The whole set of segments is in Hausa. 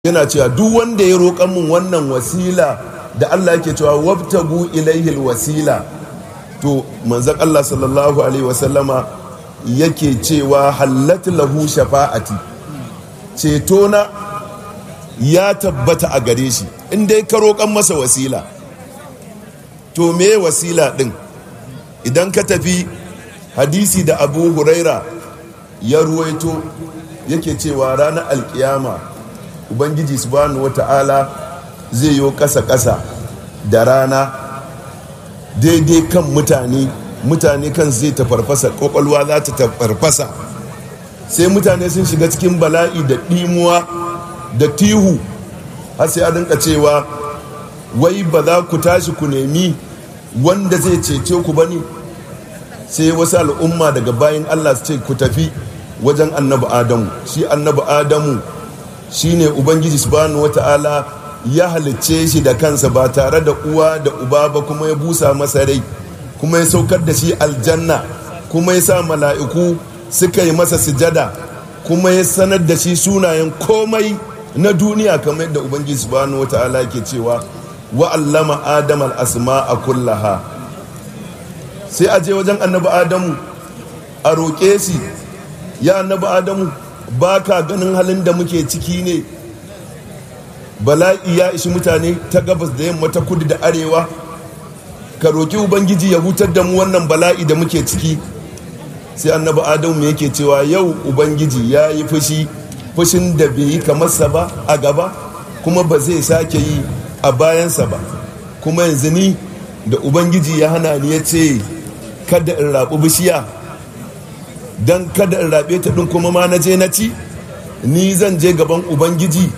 yana cewa duk wanda ya roƙan mun wannan wasila da Allah yake cewa wabtagu ilaihil wasila to manzon Allah sallallahu alaihi wasallama yake cewa hallat lahu shafa'ati ceto na ya tabbata a gare shi in dai ka roƙan masa wasila to me wasila din idan ka tafi hadisi da abu huraira ya ruwaito yake cewa ranar alkiyama ubangiji subhanahu wata'ala zai yi ƙasa-ƙasa da rana daidai kan mutane mutane kan zai tafarfasa ƙwaƙwalwa za ta tafarfasa sai mutane sun shiga cikin bala'i da ɗimuwa da tihu har sai a rinka cewa wai ba za ku tashi ku nemi wanda zai cece ku ba ne sai wasu al'umma daga bayan allah su ce ku tafi wajen annabi adamu shi annabi adamu shine ubangiji subhanahu wata'ala ya halicce shi da kansa ba tare da uwa da uba ba kuma ya busa masa rai kuma ya saukar da shi aljanna kuma ya sa mala'iku suka yi masa sujada kuma ya sanar da shi sunayen komai na duniya kamar yadda ubangiji subhanahu wata'ala ke cewa wa allama adam al-asma a kullaha sai a je wajen annabi adamu a roƙe shi ya annabi adamu ba ka ganin halin da muke ciki ne bala'i ya ishi mutane ta gabas da yamma ta kudu da arewa ka roƙi ubangiji ya hutar da mu wannan bala'i da muke ciki sai annabi adamu yake cewa yau ubangiji ya yi fushi fushin da bai yi kamarsa ba a gaba kuma ba zai sake yi a bayansa ba kuma yanzu ni da ubangiji ya hana ni ya ce kada in raɓi bishiya don kada in raɓe ta ɗin kuma ma na je na ci ni zan je gaban ubangiji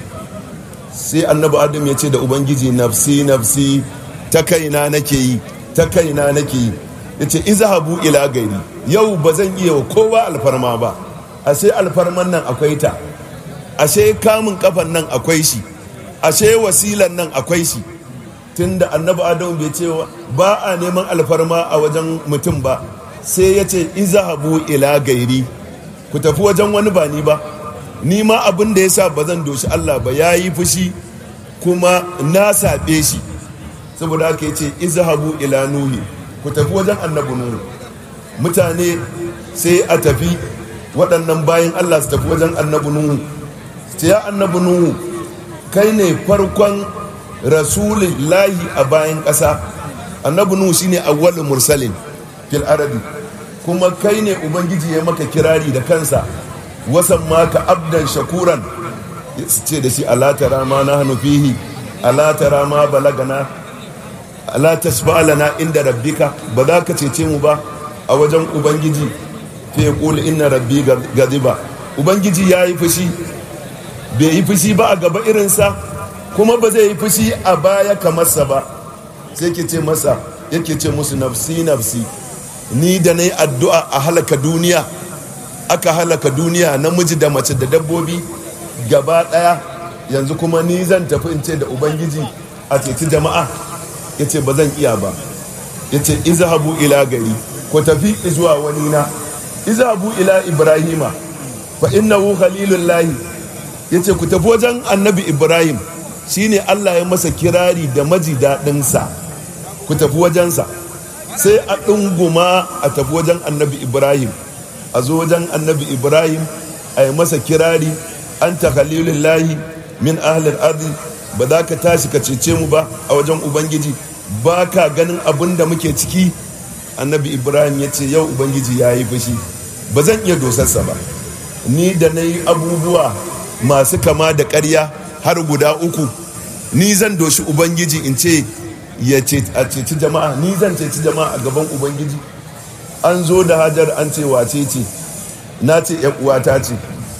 sai annabi adam ya ce da ubangiji nafsi nafsi ta kaina nake yi ta kaina nake yi ya ce izhabu ila gari yau ba zan iya wa kowa alfarma ba ashe alfarman nan akwai ta ashe kamun kafan nan akwai shi ashe wasilan nan akwai shi tunda annabi adam bai ce ba a neman alfarma a wajen mutum ba sai ya ce izahabu ila gairi ku tafi wajen wani ba ni ba ni ma abin da ya sa ba zan doshi Allah ba ya yi fushi kuma na saɓe shi saboda haka ya ce izahabu ila nuhi ku tafi wajen annabi nuhu mutane sai a tafi waɗannan bayan Allah su tafi wajen annabi nuhu sai ya annabi nuhu kai ne farkon rasulillahi a bayan ƙasa annabi nuhu shine awwalul mursalin fil arabi kuma kai ne ubangiji ya maka kirari da kansa wasan maka abdan shakuran ce da shi alatara ma na hannu fihi alatara ma balagana alatasba'alana inda rabbika ba za ka cece mu ba a wajen ubangiji fi kula inna rabbi gaziba ubangiji ya yi fushi bai yi fushi ba a gaba irinsa kuma ba zai yi fushi a baya kamarsa ba sai ke ce masa yake ce musu nafsi nafsi ni da na yi addu'a a halaka duniya aka halaka duniya namiji da mace da dabbobi gaba ɗaya yanzu kuma ni zan tafi in ce da ubangiji a ceci jama'a ya ce ba zan iya ba ya ce izhabu ila gari ku tafi zuwa wani na izhabu ila ibrahima fa innahu khalilullahi ya ce ku tafi wajen annabi ibrahim shine allah ya masa kirari da maji daɗinsa ku tafi wajensa sai a ɗunguma a tafi wajen annabi ibrahim a zo wajen annabi ibrahim a yi masa kirari an ta lahi min ahalar arzi ba za ka tashi ka cece mu ba a wajen ubangiji ba ka ganin abin da muke ciki annabi ibrahim ya ce yau ubangiji ya yi fushi ba zan iya dosarsa ba ni da na yi abubuwa masu kama da karya har guda uku ni zan doshi ubangiji in ce ya a ceci jama'a ni zan ceci jama'a a gaban ubangiji an zo da hajar an ce wace ce na ce uwata ce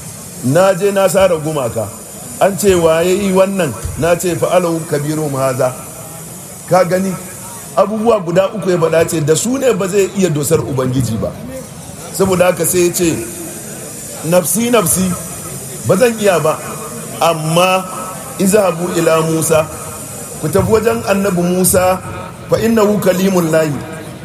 na je na sara gumaka an ce waye yi wannan na ce fa'alahu kabiru haza ka gani abubuwa guda uku ya faɗa ce da su ne ba zai iya dosar ubangiji ba saboda haka sai ya ce nafsi nafsi ba zan iya ba amma izahabu ila musa ku tafi wajen annabi musa fa innahu kalimun lahi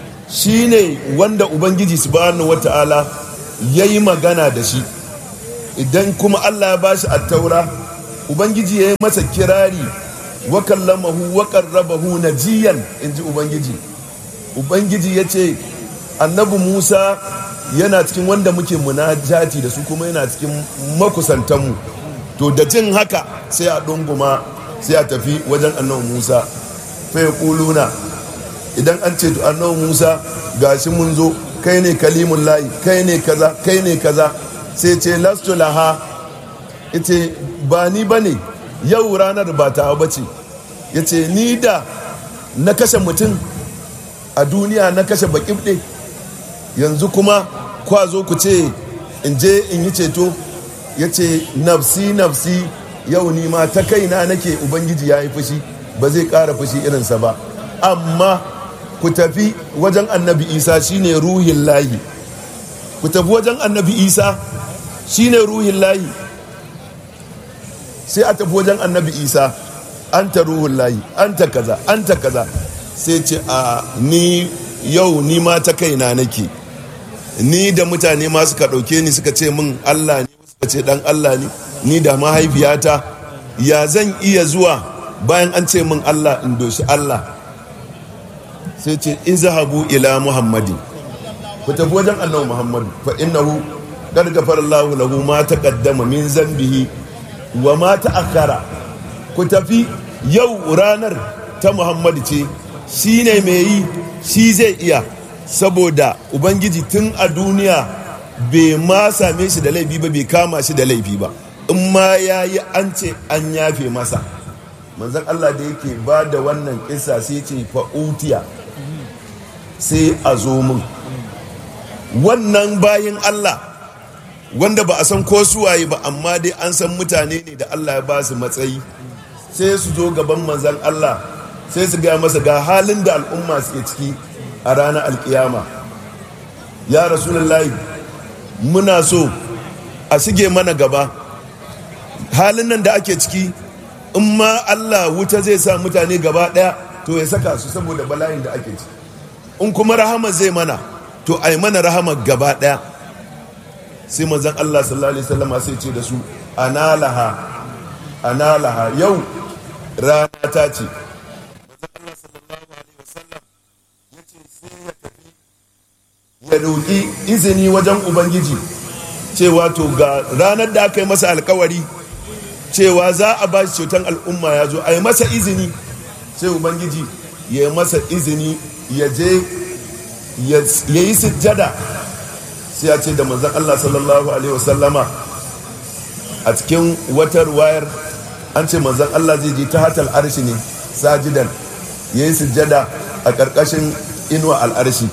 shine wanda ubangiji subhanahu wata'ala ya yi magana da shi idan kuma allah ya bashi attaura ubangiji ya yi masa kirari wa kallamahu wa qarrabahu najiyan inji ubangiji ubangiji ya ce annabi musa yana cikin wanda muke munajati da su kuma yana cikin makusantanmu to da jin haka sai a ɗunguma sai a tafi wajen annabi musa fa ya kuluna idan an ce to annabi musa gashi mun zo kai ne kalimun layi kai ne kaza kai ne kaza sai ce lastu laha ita ba ni ba ne yau ranar ba ta ba ce ya ce ni da na kashe mutum a duniya na kashe baƙibɗe yanzu kuma kwa zo ku ce in je in yi ceto ya ce nafsi nafsi yau ni ma ta kaina nake ubangiji ya yi fushi ba zai ƙara fushi irinsa ba amma ku tafi wajen annabi isa shine ruhin lahi ku tafi wajen annabi isa shine ruhin lahi sai a tafi wajen annabi isa an ta ruhun lahi an ta kaza an ta kaza sai ce a ni yau ni ma ta kaina nake ni da mutane ma suka ɗauke ni suka ce min allah ne suka ce dan allah ne ni da mahaifiyata ya zan iya zuwa bayan an ce min allah in doshi allah sai ce izhabu ila muhammadin ku tafi wajen annabi muhammadu fa innahu qad ghafara Allahu lahu ma taqaddama min zambihi wa ma ta'akhkhara ku tafi yau ranar ta muhammadu ce shine mai yi shi zai iya saboda ubangiji tun a duniya bai ma same shi da laifi ba bai kama shi da laifi ba in ma ya yi an ce an yafe masa manzan Allah da yake ba da wannan kisa sai ce fa'utiya sai a zo min wannan bayin Allah wanda ba a san ko suwaye ba amma dai an san mutane ne da Allah ya ba su matsayi sai su zo gaban manzan Allah sai su gaya masa ga halin da al'umma suke ciki a ranar alkiyama ya rasulullahi muna so a shige mana gaba halin nan da ake ciki in ma Allah wuta zai sa mutane gaba daya to ya saka su saboda bala'in da ake ciki in kuma rahama zai mana to ai mana rahama gaba daya sai manzon Allah sallallahu alaihi wasallam sai ce da su analaha analaha yau rana ta ce ya roƙi izini wajen ubangiji cewa to ga ranar da aka yi masa alkawari cewa za a ba shi cutar al'umma ya zo a yi masa izini sai ubangiji ya yi masa izini ya je ya yi sujjada sai ya ce da manzan Allah sallallahu alaihi wasallama a cikin watar wayar an ce manzan Allah zai je ta hatal arshi ne sajidan ya yi sujjada a ƙarƙashin inuwa al'arshi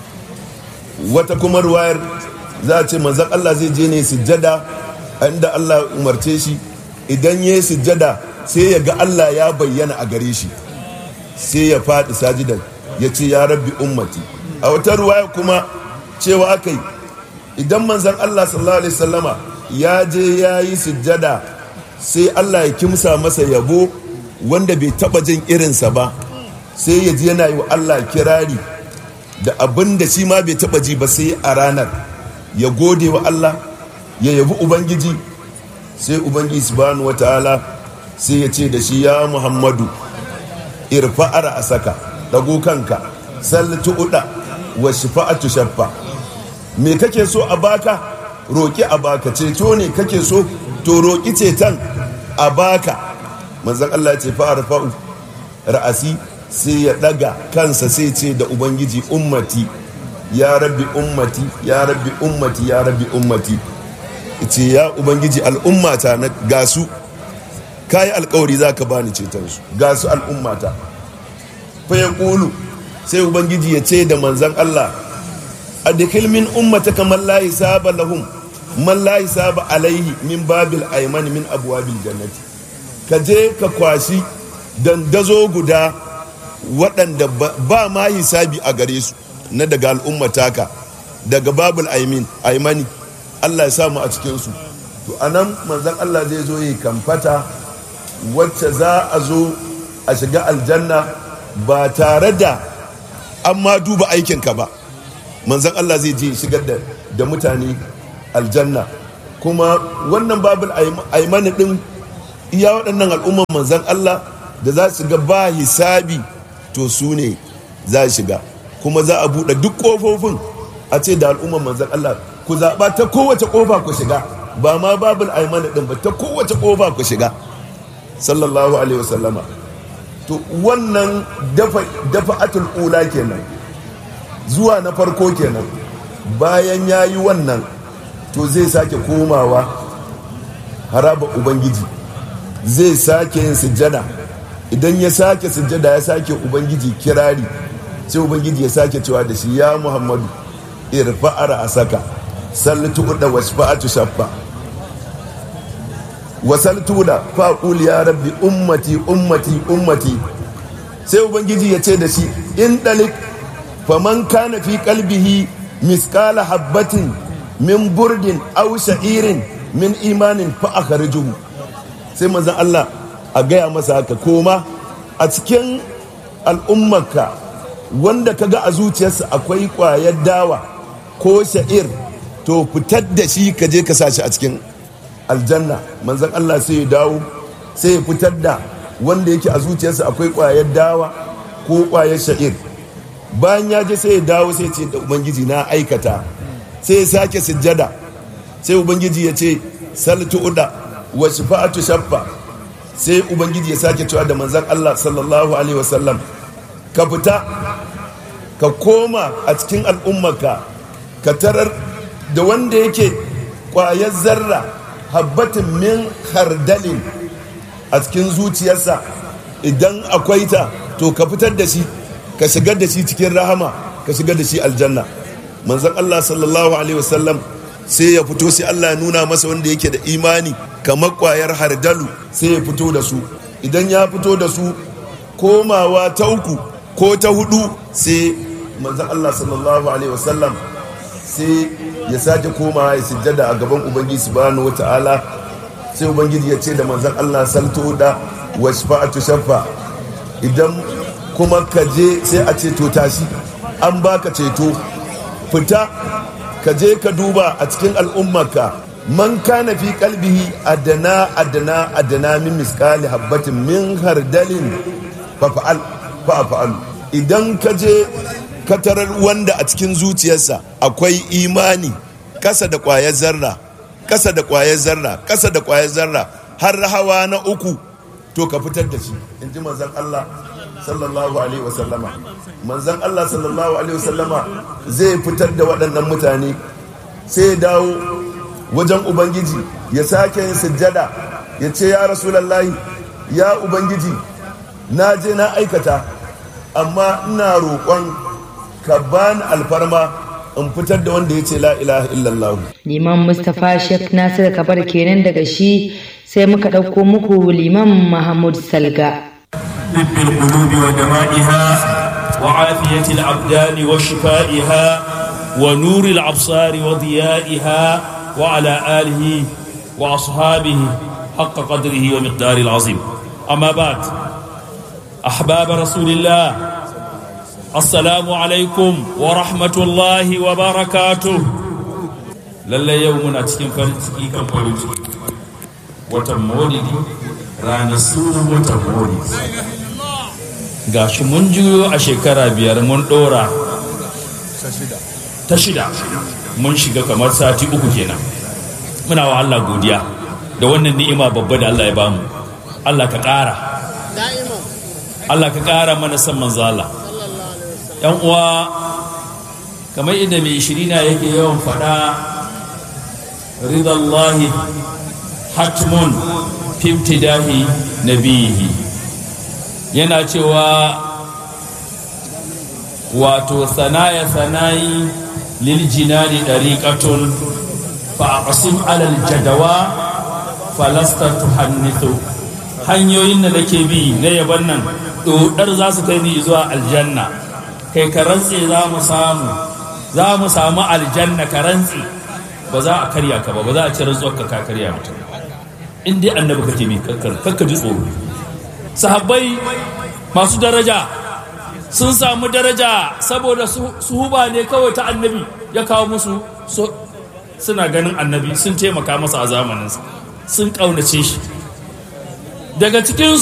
wata kuma ruwayar za a ce manzan Allah zai je ne sujjada a inda Allah umarce shi idan ya yi sujjada sai ya ga Allah ya bayyana a gare shi sai ya faɗi sajidan ya ce ya rabbi ummati a wata ruwaya kuma cewa aka yi idan manzan Allah sallallahu alaihi sallama ya je ya yi sujjada sai Allah ya kimsa masa yabo wanda bai taba jin irinsa ba sai ya ji yana yi wa Allah kirari da abin da shi ma bai taba ji ba sai a ranar ya gode wa Allah ya yabi ubangiji sai ubangiji subhanahu wataala sai ya ce da shi ya muhammadu irfa'ar a saka dago kanka sallatu uda wa shifa'atu shaffa me kake so a baka roki a baka ceto ne kake so to roki ceton a baka manzon Allah ya ce fa'ar fa'u ra'asi sai ya daga kansa sai ce da ubangiji ummati ya rabbi ummati ya rabbi ummati ya rabbi ummati ce ya ubangiji al'ummata na gasu kayi alkawari za ka bani cetonsu gasu al'ummata fa ya ƙulu sai ubangiji ya ce da manzan Allah a dukkan min ummata kamar layi saba lahum man layi saba alaihi min babil aiman min abuwabil jannati ka je ka kwashi dandazo guda waɗanda ba ma hisabi a gare su na daga al'ummata ka daga babul aimani Allah ya samu a cikinsu to anan manzan Allah zai zo yi kamfata wacce za a zo a shiga aljanna ba tare da an ma duba aikinka ba manzan Allah zai je shigar da, da mutane aljanna kuma wannan babul aimani din iya waɗannan al'umman manzan Allah da za su ga ba hisabi to su ne za shiga kuma za a buɗe duk ƙofofin a ce da al'umman manzan Allah ku zaɓa ta kowace ƙofa ku shiga ba ma babul aimana ɗin ba ta kowace ƙofa ku shiga sallallahu alaihi wasallama to wannan dafa atul ula kenan zuwa na farko kenan bayan ya yi wannan to zai sake komawa haraba ubangiji zai sake yin sujjada idan ya sake sujjada ya sake ubangiji kirari sai ubangiji ya sake cewa da shi ya muhammadu irfa'ar a saka sallatu da wasfa'atu shaffa wasaltu da faƙul ya rabbi ummati ummati ummati sai ubangiji ya ce da shi in ɗalik faman kana fi kalbihi miskala habbatin min burdin aw sha'irin min imanin fa akhrijuhu sai manzon Allah a gaya masa haka koma a cikin al'ummarka wanda kaga a zuciyarsa akwai ƙwayar dawa ko sha'ir to fitar da shi ka je ka sa shi a cikin aljanna manzon Allah sai ya dawo sai ya fitar da wanda yake a zuciyarsa akwai ƙwayar dawa ko ƙwayar sha'ir bayan ya je sai ya dawo sai ce da ubangiji na aikata sai ya sake sujjada sai ubangiji ya ce saltu uda wa shafa'atu shaffa sai ubangiji ya sake cewa da manzon Allah sallallahu alaihi wasallam ka fita ka koma a cikin al'ummarka ka tarar da wanda yake ƙwayar zarra habbatin min hardalin a cikin zuciyarsa idan akwai ta to ka fitar da shi ka shigar da shi cikin rahama ka shigar da shi aljanna manzon Allah sallallahu alaihi wasallam sai ya fito sai Allah ya nuna masa wanda yake da imani kamar kwayar hardalu sai ya fito da su idan ya fito da su komawa ta uku ko ta hudu sai manzon Allah sallallahu alaihi wasallam sai ya sake komawa ya sujjada a gaban ubangiji subhanahu wata'ala sai ubangiji ya ce da manzon Allah salto da washfa'atu shaffa idan kuma ka je sai a ceto tashi an baka ceto fita ka je ka duba a cikin al'ummarka man kana fi kalbihi adana adana adana min miskali habbatin min hardalin fa'al fa'al idan ka je ka tarar wanda a cikin zuciyarsa akwai imani kasa da kwayar zarra kasa da kwayar zarra kasa da kwayar zarra har hawa na uku to ka fitar da shi in ji manzon Allah sallallahu alaihi wasallama manzon Allah sallallahu alaihi wasallama zai fitar da waɗannan mutane sai ya dawo wajen ubangiji ya sake yin sujjada ya ce ya rasulallahi ya ubangiji na je na aikata amma ina roƙon ka bani alfarma in fitar da wanda ya ce la ilaha illallah liman mustapha sheikh nasir kabar kenan daga shi sai muka ɗauko muku liman mahmud salga طب القلوب ودمائها وعافية الأبدان وشفائها ونور الأبصار وضيائها وعلى آله وأصحابه حق قدره ومقدار العظيم أما بعد أحباب رسول الله السلام عليكم ورحمة الله وبركاته lallai yau muna cikin farin ciki kan farin ciki watan maulidi ranar sunan watan maulidi ga shi mun juyo a shekara biyar mun dora ta shida mun shiga kamar sati uku kenan muna wa Allah godiya da wannan ni'ima babba da Allah ya bamu Allah ka ƙara Allah ka ƙara mana san manzo Allah yan uwa kamar inda mai shirina yake yawan faɗa ridallahi hatmun fi ibtidahi nabihi yana cewa wato sanaya sanayi lil jinani dariqatun fa aqsim ala al jadawa falasta tuhannithu hanyoyin da nake bi na yaban nan dodar za su kai ni zuwa aljanna kai ka rantse za mu samu za mu samu aljanna ka rantse ba za a karya ka ba ba za a ci rantsuwar ka ka karya mutum in dai annabi kake bi kakka ji tsoro sahabbai masu daraja sun samu daraja saboda suhuba ne kawai ta annabi ya kawo musu suna ganin annabi sun taimaka masa a zamaninsa sun ƙaunace shi daga cikin